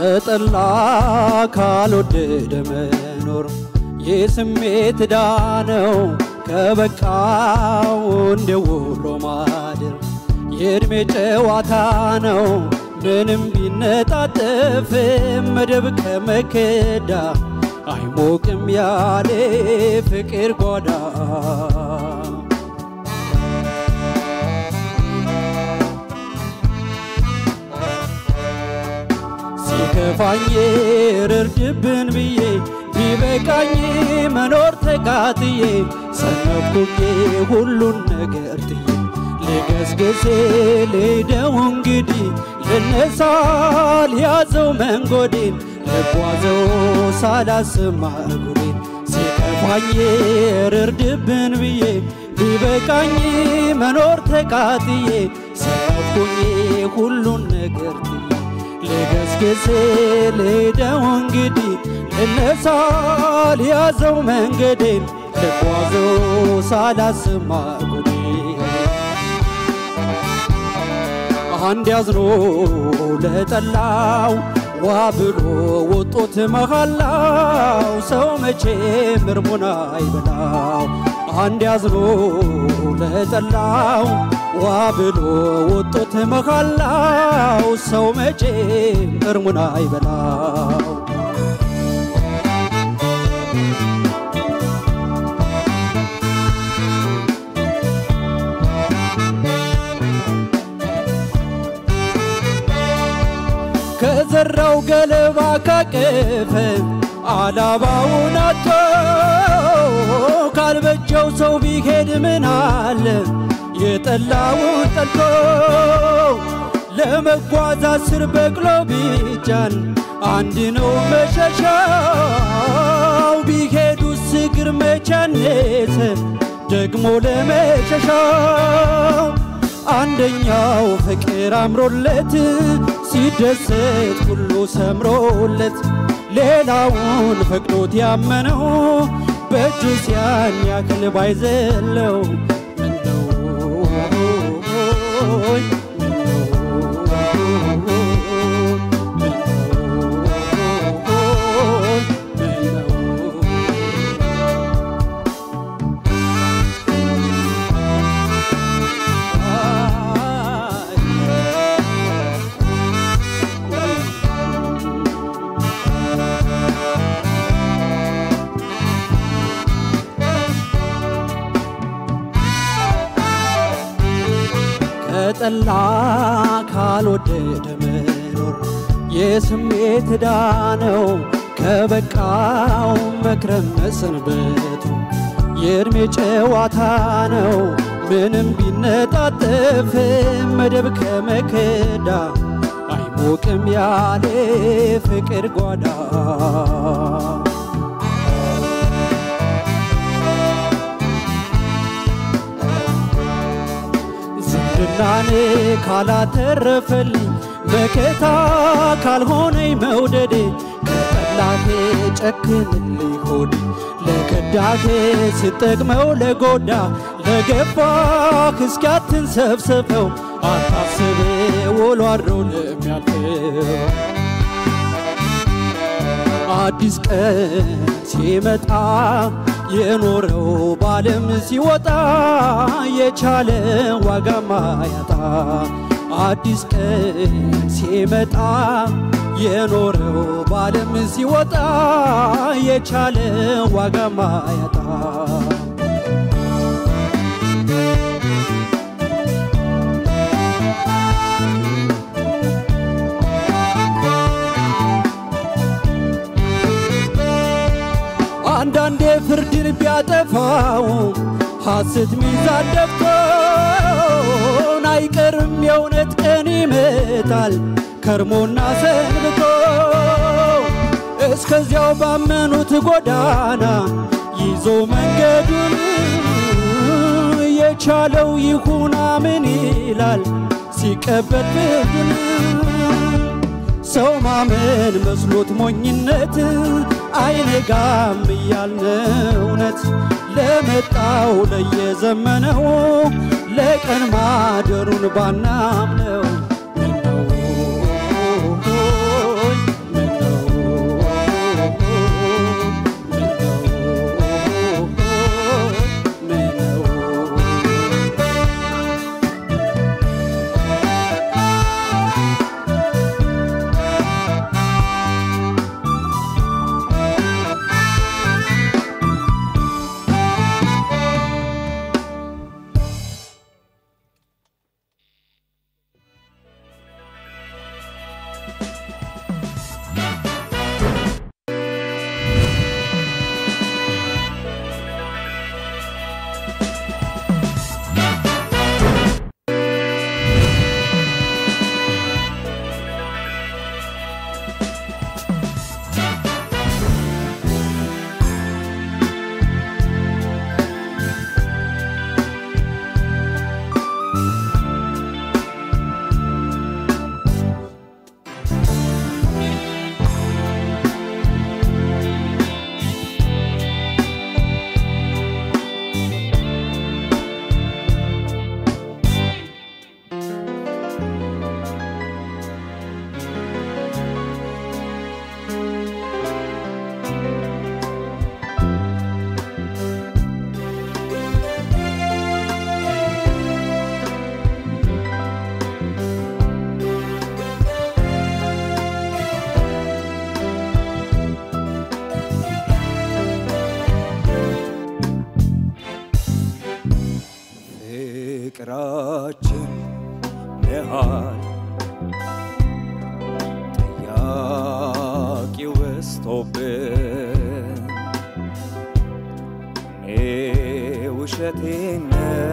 ከጠላ ካልወደደ መኖር የስሜት ዕዳ ነው ከበቃው እንደ ውሎ ማደር የዕድሜ ጨዋታ ነው ምንም ቢነጣጠፍ መደብ ከመከዳ አይሞቅም ያለ ፍቅር ጓዳ ሲከፋኝ ርርድብን ብዬ ቢበቃኝ መኖር ተቃጥዬ ሰነፍኩኝ ሁሉን ነገር ጥዬ ልገስግሴ ልሄደው እንግዲህ ልነሳ ልያዘው መንጎዴን ልጓዘው ሳላስማ እጉሬን ሲከፋኝ ርርድብን ብዬ ቢበቃኝ መኖር ተቃጥዬ ሰነፍኩኝ ሁሉን ነገር ጥዬ ልገስግስ ልሄደው እንግዲህ ልነሳ ልያዘው መንገዴን ልጓዘው ሳላስማ ጉዴ አንድ ያዝኖ ለጠላው ዋ ብሎ ወጦት መሃላው ሰው መቼ ምርሙን አይበላው አንድ ያዝኖ ለጠላው ዋ ብሎ ወጦት መሃላው ሰው መቼ እርሙን አይበላው ከዘራው ገለባ ካቀፈ አላባውን አቶ ካልበጀው ሰው ቢሄድ ምን አለ የጠላውን ጠልቶ ለመጓዝ አስር በቅሎ ቢጫን አንድ ነው መሸሻው ቢሄዱስ እግር መቻኔት ደግሞ ለመሸሻው አንደኛው ፍቅር አምሮለት ሲደሰት ሁሉ ሰምሮለት ሌላውን ፈቅዶት ያመነው በእጁ ሲያን ያክል ባይዘለው ምነው ከጠላ ካልወደደ መኖር የስሜት ዕዳ ነው ከበቃው መክረም መሰንበቱ የዕድሜ ጨዋታ ነው ምንም ቢነጣጠፍ መደብ ከመከዳ አይሞቅም ያለ ፍቅር ጓዳ ዝምድናን ካላተረፈልኝ መከታ ካልሆነኝ መውደዴ ከጠላቴ ጨክንልኝ ሆዴ ለከዳቴ ስጠቅመው ለጎዳ ለገባህ እስኪያትን ሰብስበው አታስብ ውሎ አድሮ ለሚያልፈው አዲስ ቀን ሲመጣ የኖረው ባለም ሲወጣ የቻለ ዋጋ ማያጣ አዲስ ቀን ሲመጣ የኖረው ባለም ሲወጣ የቻለ ዋጋ ማያጣ አንዳንዴ ፍርድን ቢያጠፋው ሐሰት ሚዛን ደፍቶን አይቀርም የእውነት ቀን ይመጣል ከርሞና ሰንብቶ እስከዚያው ባመኑት ጎዳና ይዞ መንገዱን የቻለው ይሁና ምን ይላል ሲቀበል ፍርዱን ሰው ማመን መስሎት ሞኝነት አይነጋም እያልን እውነት ለመጣው ለየዘመነው ለቀን ማደሩን ባናምነው ምነው በፍቅራችን መሃል ጥያቄው በዝቶብን እኔ ውሸቴን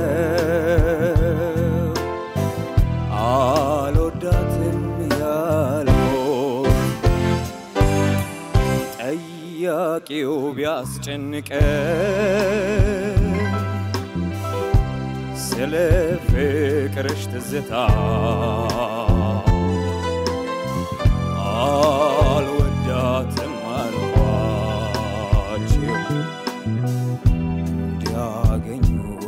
ነው አልወዳትም ያልኩት ጠያቂው ቢያስጨንቀን ስለ ፍቅርሽ ትዝታ አልወዳትም አልኳቸው እንዲያገኙ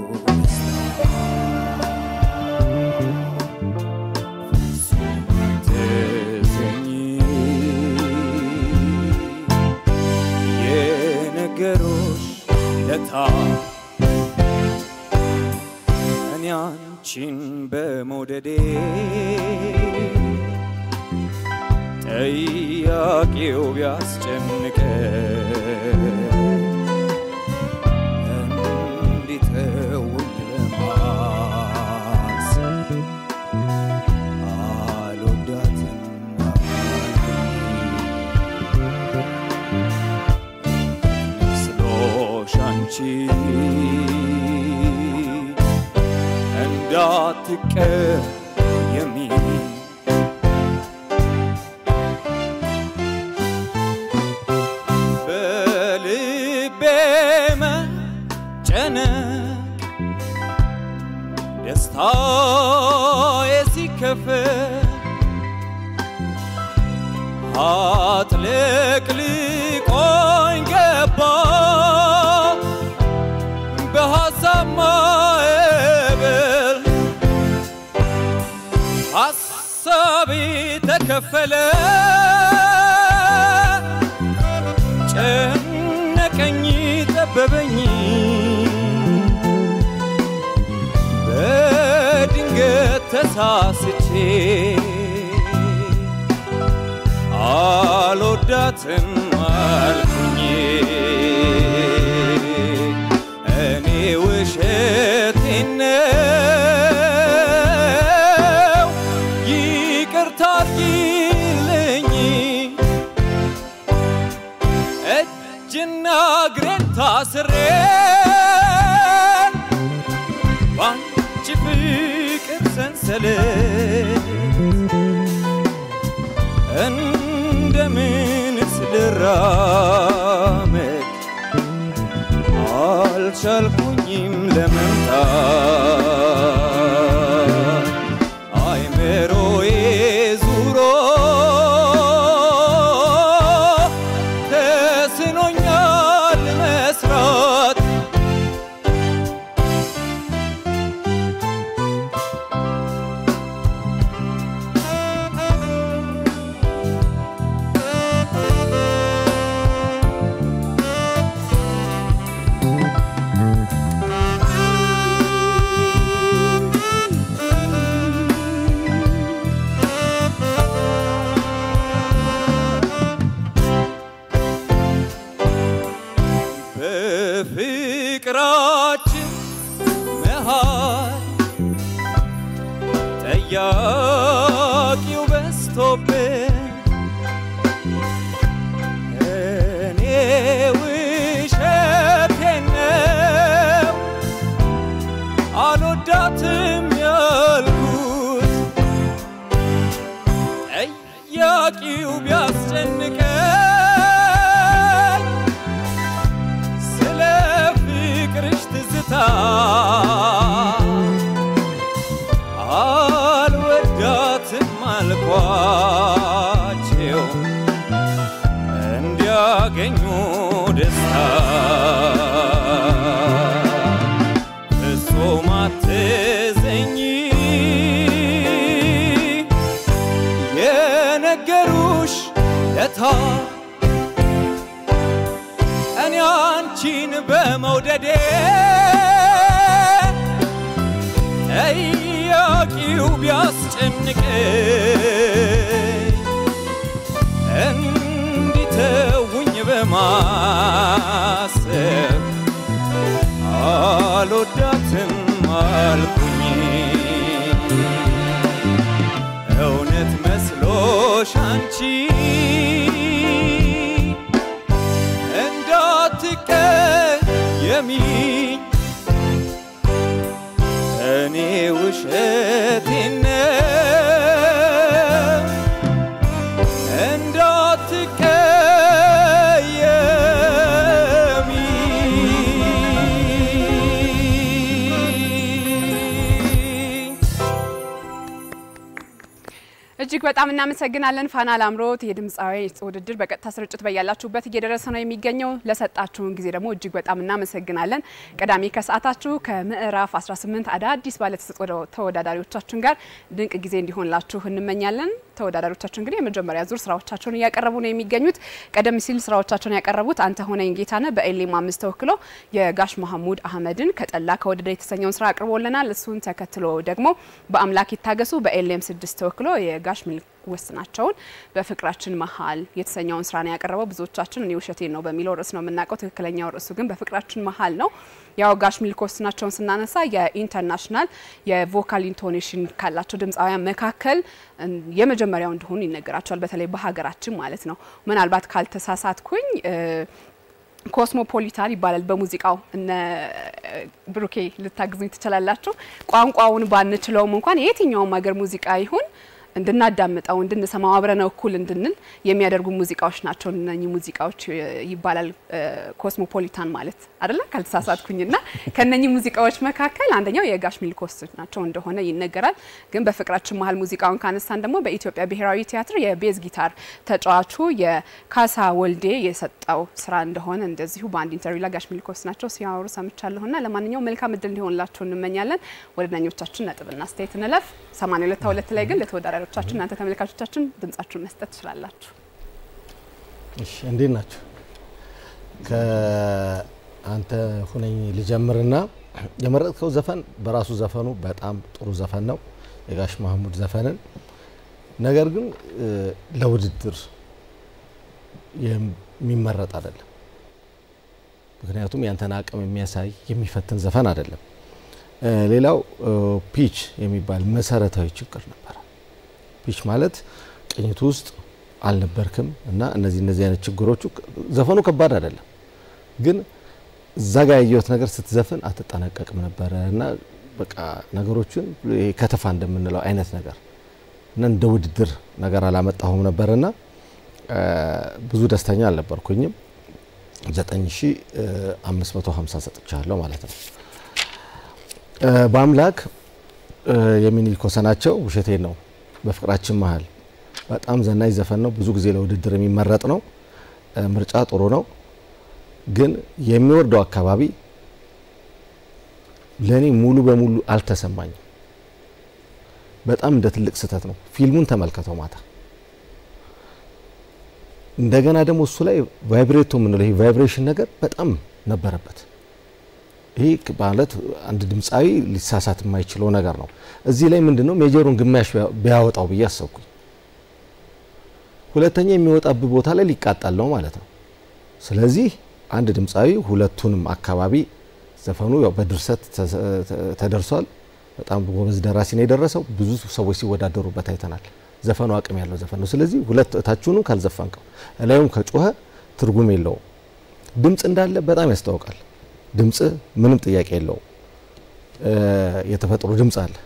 ትዘኝ የነገሮች ለታ እኔ አንቺን በመውደዴ ጠያቂው ቢያስጨንቀ እንዲተውኝ ለማሰብ አልወዳትም መስሎሽ አንቺ እንዳትቀየሚ በልቤ መጨነቅ ደስታዬ ሲከፈል አጥለቅልቆኝ ገባ በሐሳብ ማዕበል ሐሳቤ ተከፈለ ጨነቀኝ ጠበበኝ በድንገት ተሳስቼ አልወዳትም አልኩኝ እኔ ውሸቴን ነው ይቅርታ አድርጊልኝ እጅና እግሬን ታስሬ ባንቺ ፍቅር ሰንሰለት እንደምንስ ልራመድ አልቻልኩኝም ለመምጣት አይምሮዬ ዙሮ ተስኖኛል መስራት በፍቅራችን መሃል ጠያቂው በዝቶብን እኔ ውሸቴን ነው አልወዳትም ያልኩት ጠያቂው ቢያስጨንቀኝ ስለ ፍቅርሽ ትዝታ አልወዳትም አልኳቸው እንዲያገኙ ደስታ ፍጹም አትዘኝ የነገሩሽ ለታ እኔ አንቺን በመውደዴ ጠያቂው ቢያስጨንቀኝ እንዲተውኝ በማሰብ አልወዳትም አልኩኝ አይዞሽ አንቺ እንዳትቀየሚ እኔ ውሸቴን ነው እንዳትቀየሚ እጅግ በጣም እናመሰግናለን ፋና ላምሮት የድምፃዊ ውድድር በቀጥታ ስርጭት በያላችሁበት እየደረሰ ነው የሚገኘው። ለሰጣችሁን ጊዜ ደግሞ እጅግ በጣም እናመሰግናለን። ቅዳሜ ከሰዓታችሁ ከምዕራፍ 18 አዳዲስ ባለተሰጥኦ ተወዳዳሪዎቻችን ጋር ድንቅ ጊዜ እንዲሆንላችሁ እንመኛለን። ተወዳዳሪዎቻችን እንግዲህ የመጀመሪያ ዙር ስራዎቻቸውን እያቀረቡ ነው የሚገኙት። ቀደም ሲል ስራዎቻቸውን ያቀረቡት አንተ ሆነኝ ጌታነህ በኤሌም አምስት ተወክሎ የጋሽ መሐሙድ አህመድን ከጠላ ከወደደ የተሰኘውን ስራ አቅርቦልናል። እሱን ተከትሎ ደግሞ በአምላክ ይታገሱ በኤሌም ስድስት ተወክሎ የጋሽ ሚል ወስናቸውን በፍቅራችን መሀል የተሰኘውን ስራ ነው ያቀረበው። ብዙዎቻችን እኔ ውሸቴን ነው በሚለው ርዕስ ነው የምናውቀው። ትክክለኛው ርዕሱ ግን በፍቅራችን መሀል ነው። ያው ጋሽ ሚልክ ወስናቸውን ስናነሳ የኢንተርናሽናል የቮካል ኢንቶኔሽን ካላቸው ድምፃውያን መካከል የመጀመሪያው እንደሆኑ ይነገራቸዋል። በተለይ በሀገራችን ማለት ነው። ምናልባት ካልተሳሳትኩኝ ኮስሞፖሊታን ይባላል በሙዚቃው። እነ ብሩኬ ልታግዙኝ ትችላላችሁ። ቋንቋውን ባንችለውም እንኳን የየትኛውም ሀገር ሙዚቃ ይሁን እንድናዳምጠው እንድንሰማው አብረነው እኩል እንድንል የሚያደርጉ ሙዚቃዎች ናቸው እነኚህ ሙዚቃዎች ይባላል ኮስሞፖሊታን ማለት አይደለ ካልተሳሳትኩኝና ከነኚህ ሙዚቃዎች መካከል አንደኛው የጋሽ ሚልኮስ ናቸው እንደሆነ ይነገራል። ግን በፍቅራችን መሀል ሙዚቃውን ካነሳን ደግሞ በኢትዮጵያ ብሔራዊ ቲያትር የቤዝ ጊታር ተጫዋቹ የካሳ ወልዴ የሰጠው ስራ እንደሆነ እንደዚሁ በአንድ ኢንተርቪው ላይ ጋሽ ሚልኮስ ናቸው ሲያወሩ ሰምቻለሁና ለማንኛውም መልካም እድል እንዲሆንላችሁ እንመኛለን። ወደ ዳኞቻችን ነጥብና አስተያየት እንለፍ። 82 2 ላይ ግን ለተወዳዳሪ ተወዳዳሪዎቻችን እናንተ ተመልካቾቻችን ድምጻችሁን መስጠት ትችላላችሁ። እሺ እንዴት ናችሁ? ከአንተ ሁነኝ ልጀምርና የመረጥከው ዘፈን በራሱ ዘፈኑ በጣም ጥሩ ዘፈን ነው፣ የጋሽ መሐሙድ ዘፈንን። ነገር ግን ለውድድር የሚመረጥ አይደለም። ምክንያቱም ያንተን አቅም የሚያሳይ የሚፈትን ዘፈን አይደለም። ሌላው ፒች የሚባል መሰረታዊ ችግር ነበረ። ፒች ማለት ቅኝቱ ውስጥ አልነበርክም እና እነዚህ እነዚህ አይነት ችግሮቹ ዘፈኑ ከባድ አይደለም፣ ግን እዛ ጋር ያየሁት ነገር ስትዘፍን አትጠነቀቅም ነበረ እና በቃ ነገሮችን ከተፋ እንደምንለው አይነት ነገር እና እንደ ውድድር ነገር አላመጣሁም ነበርና ብዙ ደስተኛ አልነበርኩኝም። 9550 ሰጥቻለሁ ማለት ነው። በአምላክ የሚኒልክ ወሰናቸው ውሸቴን ነው በፍቅራችን መሀል በጣም ዘናኝ ዘፈን ነው። ብዙ ጊዜ ለውድድር የሚመረጥ ነው። ምርጫ ጥሩ ነው፣ ግን የሚወርደው አካባቢ ለእኔ ሙሉ በሙሉ አልተሰማኝም። በጣም እንደ ትልቅ ስህተት ነው። ፊልሙን ተመልከተው ማታ። እንደገና ደግሞ እሱ ላይ ቫይብሬቶ የምንለው ይሄ ቫይብሬሽን ነገር በጣም ነበረበት። ይሄ ማለት አንድ ድምፃዊ ሊሳሳት የማይችለው ነገር ነው። እዚህ ላይ ምንድነው ሜጀሩን ግማሽ ቢያወጣው ብዬ አሰብኩኝ። ሁለተኛ የሚወጣብ ቦታ ላይ ሊቃጣል ነው ማለት ነው። ስለዚህ አንድ ድምፃዊ ሁለቱንም አካባቢ ዘፈኑ ያው በድርሰት ተደርሷል። በጣም ጎበዝ ደራሲ ነው የደረሰው። ብዙ ሰዎች ሲወዳደሩበት አይተናል። ዘፈኑ አቅም ያለው ዘፈን ነው። ስለዚህ ሁለት እታችሁኑ ካልዘፈንከው እላዩም ከጮኸ ትርጉም የለውም። ድምፅ እንዳለ በጣም ያስታውቃል። ድምፅ ምንም ጥያቄ የለውም። የተፈጥሮ ድምፅ አለ።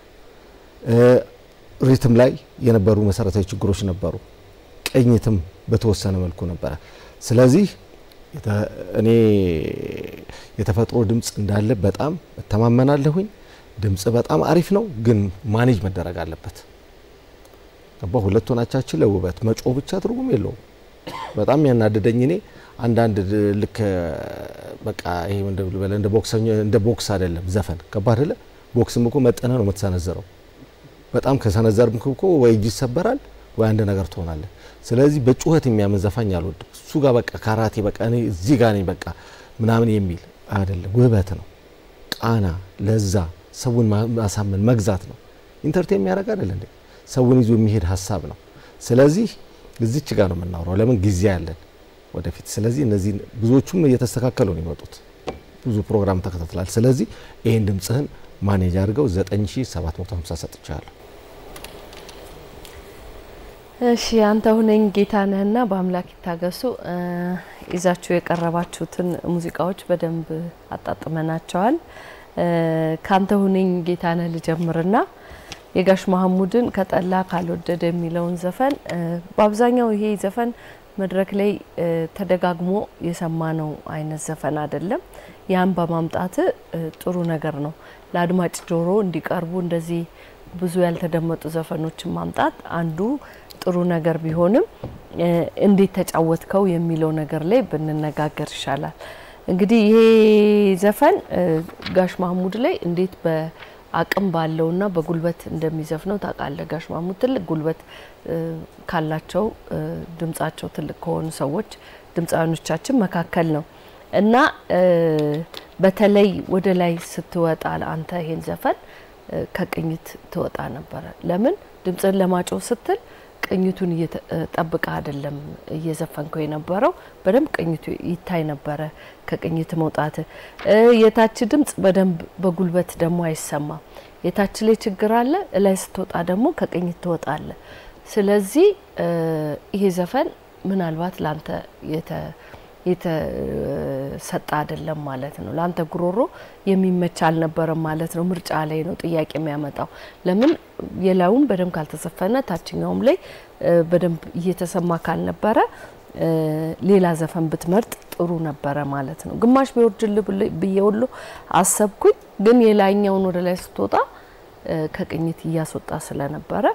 ሪትም ላይ የነበሩ መሰረታዊ ችግሮች ነበሩ። ቅኝትም በተወሰነ መልኩ ነበረ። ስለዚህ እኔ የተፈጥሮ ድምፅ እንዳለ በጣም እተማመናለሁኝ። ድምፅ በጣም አሪፍ ነው፣ ግን ማኔጅ መደረግ አለበት። ገባ ሁለቱ ናቻችን ለውበት መጮ ብቻ ትርጉም የለውም። በጣም ያናደደኝ እኔ አንዳንድ ልክ በቃ ይሄ እንደ ቦክሰኛ እንደ ቦክስ አይደለም ዘፈን ገባ አይደለ? ቦክስም እኮ መጠነ ነው የምትሰነዘረው። በጣም ከሰነዘርም እኮ ወይ እጅ ይሰበራል ወይ አንድ ነገር ትሆናለህ። ስለዚህ በጩኸት የሚያምን ዘፋኝ አልወድም። እሱ ጋር በቃ ካራቴ በቃ እኔ እዚህ ጋር ነኝ በቃ ምናምን የሚል አይደለም። ውበት ነው፣ ቃና፣ ለዛ፣ ሰውን ማሳመን መግዛት ነው። ኢንተርቴን የሚያደርግ አይደል እንዴ? ሰውን ይዞ የሚሄድ ሀሳብ ነው። ስለዚህ እዚች ጋር ነው የምናወራው። ለምን ጊዜ ያለን ወደፊት። ስለዚህ እነዚህ ብዙዎቹም እየተስተካከሉ ነው የመጡት። ብዙ ፕሮግራም ተከታትላል። ስለዚህ ይህን ድምፅህን ማኔጅ አድርገው 9750 ሰጥቻለሁ። እሺ አንተ ሁነኝ ጌታነህና በአምላክ ይታገሱ ይዛችሁ የቀረባችሁትን ሙዚቃዎች በደንብ አጣጥመናቸዋል። ካንተ ሁነኝ ጌታነህ ልጀምርና የጋሽ መሀሙድን ከጠላ ካልወደደ የሚለውን ዘፈን በአብዛኛው ይሄ ዘፈን መድረክ ላይ ተደጋግሞ የሰማነው አይነት ዘፈን አይደለም። ያን በማምጣት ጥሩ ነገር ነው። ለአድማጭ ጆሮ እንዲቀርቡ እንደዚህ ብዙ ያልተደመጡ ዘፈኖችን ማምጣት አንዱ ጥሩ ነገር ቢሆንም እንዴት ተጫወትከው የሚለው ነገር ላይ ብንነጋገር ይሻላል። እንግዲህ ይሄ ዘፈን ጋሽ ማህሙድ ላይ እንዴት በአቅም ባለውና በጉልበት እንደሚዘፍነው ታውቃለህ። ጋሽ ማህሙድ ትልቅ ጉልበት ካላቸው ድምጻቸው ትልቅ ከሆኑ ሰዎች ድምፃውያኖቻችን መካከል ነው እና በተለይ ወደ ላይ ስትወጣ አንተ ይሄን ዘፈን ከቅኝት ትወጣ ነበረ። ለምን ድምፅን ለማጮህ ስትል ቅኝቱን ጠብቀ አይደለም እየዘፈንከው የነበረው፣ በደንብ ቅኝቱ ይታይ ነበረ። ከቅኝት መውጣት የታች ድምፅ በደንብ በጉልበት ደግሞ አይሰማም። የታች ላይ ችግር አለ፣ እላይ ስትወጣ ደግሞ ከቅኝት ትወጣለ። ስለዚህ ይሄ ዘፈን ምናልባት ላንተ የተሰጠ አይደለም ማለት ነው። ለአንተ ጉሮሮ የሚመች አልነበረም ማለት ነው። ምርጫ ላይ ነው ጥያቄ የሚያመጣው። ለምን የላዩም በደንብ ካልተዘፈነ ታችኛውም ላይ በደንብ እየተሰማ ካልነበረ ሌላ ዘፈን ብትመርጥ ጥሩ ነበረ ማለት ነው። ግማሽ ቢወርድል ብዬ ሁሉ አሰብኩኝ፣ ግን የላይኛውን ወደ ላይ ስትወጣ ከቅኝት እያስወጣ ስለነበረ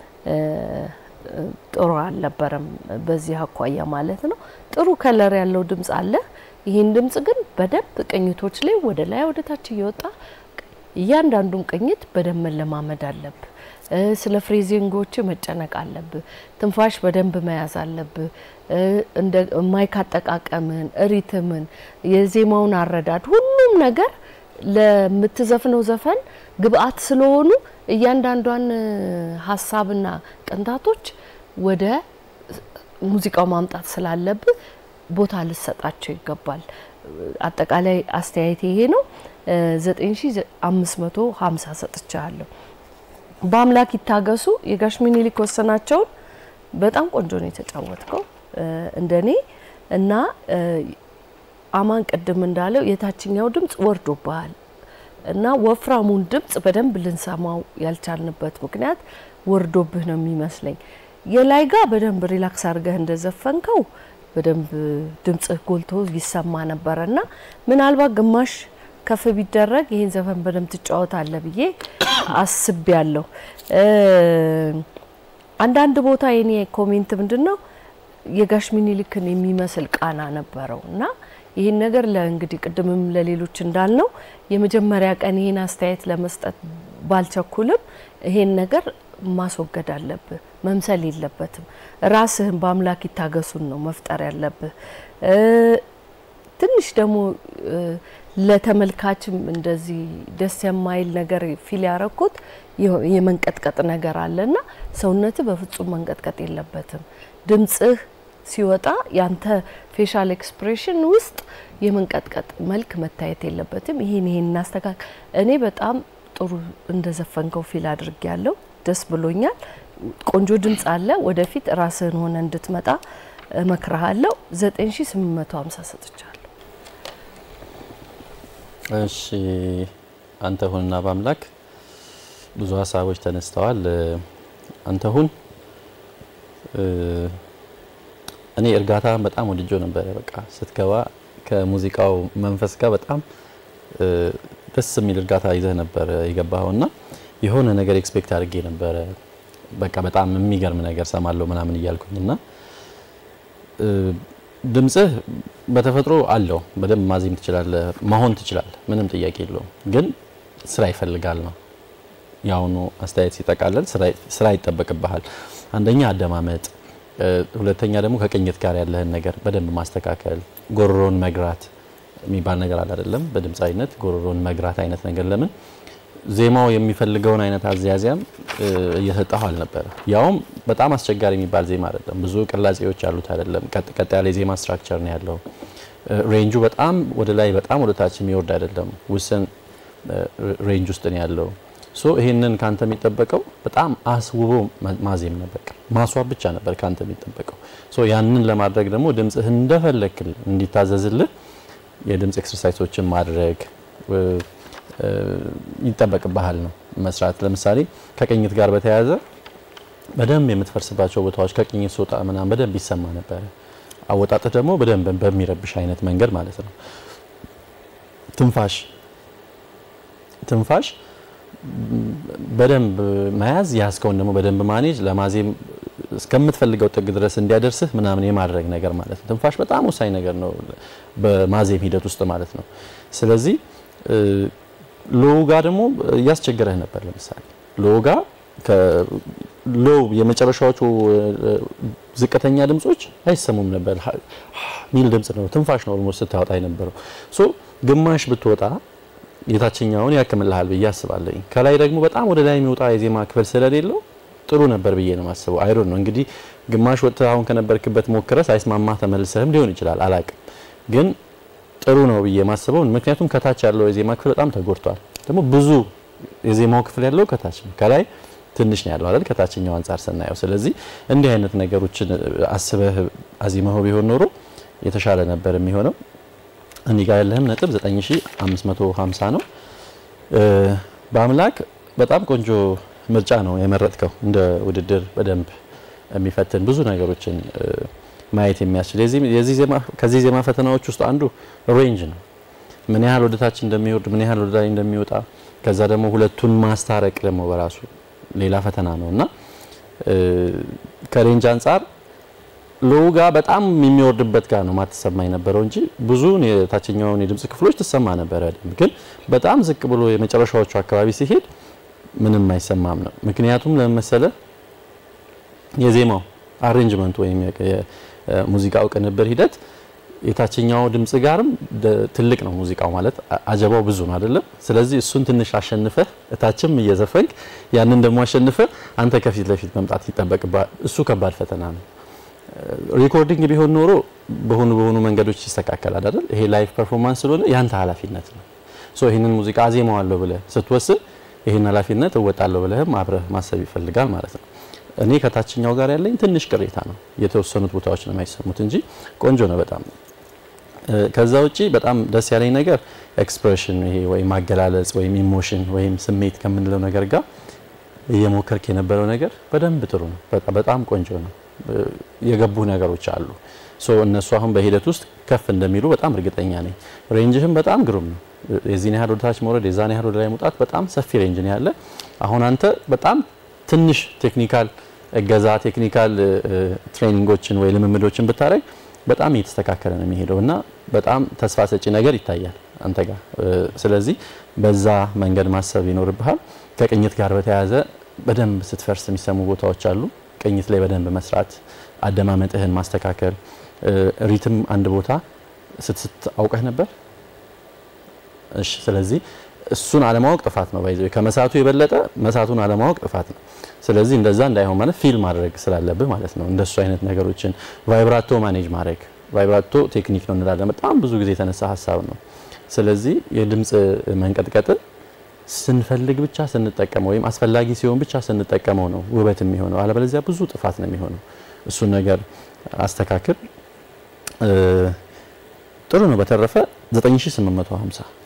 ጥሩ አልነበረም። በዚህ አኳያ ማለት ነው። ጥሩ ከለር ያለው ድምጽ አለ። ይህን ድምጽ ግን በደንብ ቅኝቶች ላይ ወደ ላይ ወደ ታች እየወጣ እያንዳንዱን ቅኝት በደንብ መለማመድ አለብህ። ስለ ፍሬዚንጎች መጨነቅ አለብህ። ትንፋሽ በደንብ መያዝ አለብህ። እንደ ማይክ አጠቃቀምን፣ ሪትምን፣ የዜማውን አረዳድ፣ ሁሉም ነገር ለምትዘፍነው ዘፈን ግብአት ስለሆኑ እያንዳንዷን ሀሳብና ቅንታቶች ወደ ሙዚቃው ማምጣት ስላለብህ ቦታ ልሰጣቸው ይገባል። አጠቃላይ አስተያየት ይሄ ነው። 9550 ሰጥቻለሁ። በአምላክ ይታገሱ የጋሽ ሚኒሊክ ወሰናቸውን በጣም ቆንጆ ነው የተጫወትከው እንደኔ እና አማን ቅድም እንዳለው የታችኛው ድምጽ ወርዶብሃል እና ወፍራሙን ድምጽ በደንብ ልንሰማው ያልቻልንበት ምክንያት ወርዶብህ ነው የሚመስለኝ። የላይ ጋ በደንብ ሪላክስ አድርገህ እንደዘፈንከው በደንብ ድምጽህ ጎልቶ ይሰማ ነበረ እና ምናልባት ግማሽ ከፍ ቢደረግ ይህን ዘፈን በደንብ ትጫወታለህ ብዬ አስቤ ያለሁ። አንዳንድ ቦታ የኔ ኮሜንት ምንድን ነው የጋሽ ሚኒሊክን የሚመስል ቃና ነበረው እና ይህን ነገር ለእንግዲህ ቅድምም ለሌሎች እንዳልነው የመጀመሪያ ቀን ይህን አስተያየት ለመስጠት ባልቸኩልም ይሄን ነገር ማስወገድ አለብህ። መምሰል የለበትም። ራስህን በአምላክ ይታገሱን ነው መፍጠር ያለብህ። ትንሽ ደግሞ ለተመልካችም እንደዚህ ደስ የማይል ነገር ፊል ያረኩት የመንቀጥቀጥ ነገር አለና ሰውነትህ በፍጹም መንቀጥቀጥ የለበትም። ድምጽህ ሲወጣ ያንተ ፌሻል ኤክስፕሬሽን ውስጥ የመንቀጥቀጥ መልክ መታየት የለበትም። ይሄን ይሄን እናስተካክል። እኔ በጣም ጥሩ እንደዘፈንከው ፊል አድርጌ ያለው ደስ ብሎኛል። ቆንጆ ድምጽ አለ። ወደፊት ራስህን ሆነ እንድትመጣ እመክርሃለሁ። 9850 ሰጥቻለሁ። እሺ አንተ ሁንና በአምላክ ብዙ ሀሳቦች ተነስተዋል። አንተ ሁን እኔ እርጋታ በጣም ወድጆ ነበረ። በቃ ስትገባ ከሙዚቃው መንፈስ ጋር በጣም ደስ የሚል እርጋታ ይዘህ ነበረ የገባኸው እና የሆነ ነገር ኤክስፔክት አድርጌ ነበረ። በቃ በጣም የሚገርም ነገር ሰማለሁ ምናምን እያልኩኝ እና ድምጽህ በተፈጥሮ አለው በደንብ ማዜም ትችላለህ፣ መሆን ትችላለህ፣ ምንም ጥያቄ የለውም። ግን ስራ ይፈልጋል ነው የአሁኑ አስተያየት ሲጠቃለል ስራ ይጠበቅብሃል። አንደኛ አደማመጥ ሁለተኛ ደግሞ ከቅኝት ጋር ያለህን ነገር በደንብ ማስተካከል፣ ጎሮሮን መግራት የሚባል ነገር አለ አይደለም? በድምፃዊነት ጎሮሮን መግራት አይነት ነገር ለምን ዜማው የሚፈልገውን አይነት አዝያዚያም እየሰጠሁ አልነበረ። ያውም በጣም አስቸጋሪ የሚባል ዜማ አይደለም፣ ብዙ ቅላጼዎች ያሉት አይደለም። ቀጥ ቀጥ ያለ የዜማ ስትራክቸር ነው ያለው። ሬንጁ በጣም ወደ ላይ በጣም ወደ ታች የሚወርድ አይደለም፣ ውስን ሬንጅ ውስጥ ነው ያለው። ሶ ይሄንን ካንተ የሚጠበቀው በጣም አስውቦ ማዜም ነበር፣ ማስዋብ ብቻ ነበር ካንተ የሚጠበቀው። ሶ ያንን ለማድረግ ደግሞ ድምጽህ እንደፈለክ እንዲታዘዝልህ የድምጽ ኤክሰርሳይሶችን ማድረግ ይጠበቅብሃል ነው መስራት። ለምሳሌ ከቅኝት ጋር በተያያዘ በደንብ የምትፈርስባቸው ቦታዎች ከቅኝት ስወጣ ምናምን በደንብ ይሰማ ነበረ። አወጣጥህ ደግሞ በደንብ በሚረብሽ አይነት መንገድ ማለት ነው። ትንፋሽ ትንፋሽ በደንብ መያዝ ያዝከውን ደግሞ በደንብ ማኔጅ ለማዜም እስከምትፈልገው ጥግ ድረስ እንዲያደርስህ ምናምን የማድረግ ነገር ማለት ነው። ትንፋሽ በጣም ወሳኝ ነገር ነው በማዜም ሂደት ውስጥ ማለት ነው። ስለዚህ ሎው ጋ ደግሞ እያስቸገረህ ነበር። ለምሳሌ ሎው ጋ ሎው የመጨረሻዎቹ ዝቅተኛ ድምጾች አይሰሙም ነበር። ሚል ድምጽ ነው፣ ትንፋሽ ነው ኦልሞስት ስታወጣ የነበረው። ሶ ግማሽ ብትወጣ የታችኛውን ያክምልሃል ብዬ አስባለሁ። ከላይ ደግሞ በጣም ወደ ላይ የሚወጣ የዜማ ክፍል ስለሌለው ጥሩ ነበር ብዬ ነው የማስበው። አይሮን ነው እንግዲህ ግማሽ ወጥተህ አሁን ከነበርክበት ሞክረህ ሳይስማማ ተመልሰህም ሊሆን ይችላል፣ አላቅም ግን ጥሩ ነው ብዬ የማስበው ምክንያቱም ከታች ያለው የዜማ ክፍል በጣም ተጎድቷል። ደግሞ ብዙ የዜማው ክፍል ያለው ከታች ነው፣ ከላይ ትንሽ ነው ያለው አይደል? ከታችኛው አንጻር ስናየው። ስለዚህ እንዲህ አይነት ነገሮችን አስበህ አዚመኸው ቢሆን ኖሮ የተሻለ ነበር የሚሆነው። እኔ ጋር ያለህም ነጥብ 9550 ነው። በአምላክ በጣም ቆንጆ ምርጫ ነው የመረጥከው። እንደ ውድድር በደንብ የሚፈትን ብዙ ነገሮችን ማየት የሚያስችል የዚህ ዜማ ከዚህ ዜማ ፈተናዎች ውስጥ አንዱ ሬንጅ ነው። ምን ያህል ወደታች እንደሚወርድ ምን ያህል ወደ ላይ እንደሚወጣ ከዛ ደግሞ ሁለቱን ማስታረቅ ደግሞ በራሱ ሌላ ፈተና ነው እና ከሬንጅ አንጻር ሎው ጋ በጣም የሚወርድበት ጋር ነው ማትሰማ የነበረው እንጂ ብዙውን የታችኛውን የድምጽ ክፍሎች ትሰማ ነበረ። ግን በጣም ዝቅ ብሎ የመጨረሻዎቹ አካባቢ ሲሄድ ምንም አይሰማም ነው። ምክንያቱም ለመሰለ የዜማው አሬንጅመንት ወይም የሙዚቃው ቅንብር ሂደት የታችኛው ድምጽ ጋርም ትልቅ ነው። ሙዚቃው ማለት አጀባው ብዙ ነው አይደለም። ስለዚህ እሱን ትንሽ አሸንፈህ እታችም እየዘፈንክ ያንን ደግሞ አሸንፈህ አንተ ከፊት ለፊት መምጣት ይጠበቅብሃል። እሱ ከባድ ፈተና ነው። ሪኮርዲንግ ቢሆን ኖሮ በሆኑ በሆኑ መንገዶች ይስተካከላል አይደል? ይሄ ላይቭ ፐርፎርማንስ ስለሆነ ያንተ ኃላፊነት ነው። ሶ ይሄንን ሙዚቃ አዜማዋለሁ ብለህ ስትወስን ይሄን ኃላፊነት እወጣለሁ ብለህም አብረህ ማሰብ ይፈልጋል ማለት ነው። እኔ ከታችኛው ጋር ያለኝ ትንሽ ቅሬታ ነው። የተወሰኑት ቦታዎች ነው የማይሰሙት እንጂ ቆንጆ ነው በጣም። ከዛ ውጪ በጣም ደስ ያለኝ ነገር ኤክስፕሬሽን፣ ይሄ ወይም ማገላለጽ ወይም ኢሞሽን ወይም ስሜት ከምንለው ነገር ጋር እየሞከርክ የነበረው ነገር በደንብ ጥሩ ነው። በጣም ቆንጆ ነው። የገቡ ነገሮች አሉ። ሶ እነሱ አሁን በሂደት ውስጥ ከፍ እንደሚሉ በጣም እርግጠኛ ነኝ። ሬንጅህም በጣም ግሩም ነው። የዚህን ያህል ወደታች መውረድ፣ የዛን ያህል ወደ ላይ መውጣት በጣም ሰፊ ሬንጅ ነው ያለ። አሁን አንተ በጣም ትንሽ ቴክኒካል እገዛ ቴክኒካል ትሬኒንጎችን ወይ ልምምዶችን ብታደርግ በጣም እየተስተካከለ ነው የሚሄደው እና በጣም ተስፋ ሰጪ ነገር ይታያል አንተ ጋር። ስለዚህ በዛ መንገድ ማሰብ ይኖርብሃል። ከቅኝት ጋር በተያያዘ በደንብ ስትፈርስ የሚሰሙ ቦታዎች አሉ። ቅኝት ላይ በደንብ መስራት፣ አደማመጥህን ማስተካከል። ሪትም አንድ ቦታ ስትስት አውቀህ ነበር። እሺ፣ ስለዚህ እሱን አለማወቅ ጥፋት ነው። ባይዘው ከመሳቱ የበለጠ መሳቱን አለማወቅ ጥፋት ነው። ስለዚህ እንደዛ እንዳይሆን ማለት ፊል ማድረግ ስላለብህ ማለት ነው። እንደሱ አይነት ነገሮችን ቫይብራቶ ማኔጅ ማድረግ ቫይብራቶ ቴክኒክ ነው እንላለን። በጣም ብዙ ጊዜ የተነሳ ሀሳብ ነው። ስለዚህ የድምጽ መንቀጥቀጥን ስንፈልግ ብቻ ስንጠቀመው ወይም አስፈላጊ ሲሆን ብቻ ስንጠቀመው ነው ውበት የሚሆነው። አለበለዚያ ብዙ ጥፋት ነው የሚሆነው። እሱን ነገር አስተካክል። ጥሩ ነው። በተረፈ 9850